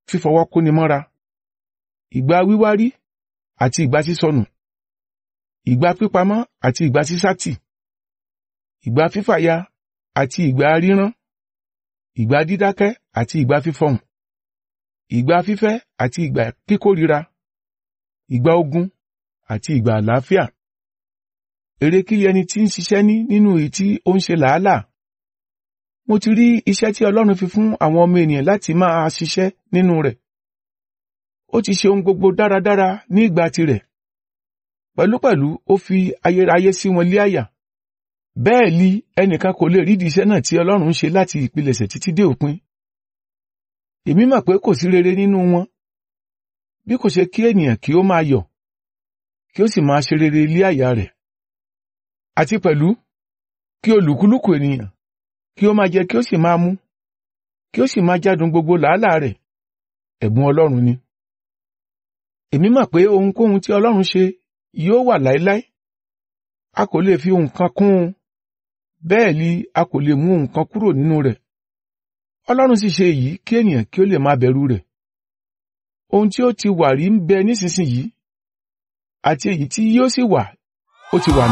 fífọwọ́ kóni mọ́ra ìgbà wíwárí àti ìgbà sísọnù ìgbà pípamọ́ àti ìgbà sísátì ìgbà fífàya àti ìgbà rírán ìgbà dídákẹ́ àti ìgbà fífọhùn ìgbà fífẹ́ àti ìgbà kíkórira ìgbà ogun àti ìgbà àlàáfíà èrè kí ẹni tí ń ṣiṣẹ́ ní nínú èyí tí ó ń ṣe làálàá mo ti rí iṣẹ́ tí Ọlọ́run fi fún àwọn ọmọ ènìyàn láti máa ṣiṣẹ́ nínú rẹ̀ ó ti ṣe ohun gbogbo dáradára ní ìgbà tirẹ̀ pẹ̀lúpẹ̀lú ó fi ayérayé sí wọn lé àyà bẹ́ẹ̀ li ẹnìkan kò lè rídìí iṣẹ́ náà tí Ọlọ́run ń ṣe láti ìpilẹ̀ṣẹ̀ títí dé òpin èmi mọ̀ pé kò sí rere nínú wọn bí kò ṣe kí ènìyàn kí ó máa yọ̀ kí ó sì máa ṣe rere lé àyà rẹ̀ àti pẹ̀lú kí olùkúlùkù ènìyàn kí ó máa jẹ kí ó sì máa mú kí ó sì máa jádùn gbogbo làálàá rẹ̀ ẹ̀bùn Ọlọ́run ni èmi mọ̀ pé ohunkóhun tí Ọlọ́run ṣe yóò wà láéláé a kò lè fi nǹkan kún un bẹ́ẹ̀ ni a kò lè mú nǹkan kúrò nínú rẹ̀ Ọlọ́run sì ṣe èyí kí ènìyàn kí ó lè máa bẹ̀rù rẹ̀ ohun tí ó ti wà rí ń bẹ nísinsìnyí àti èyí tí yóò sì wà ó ti wà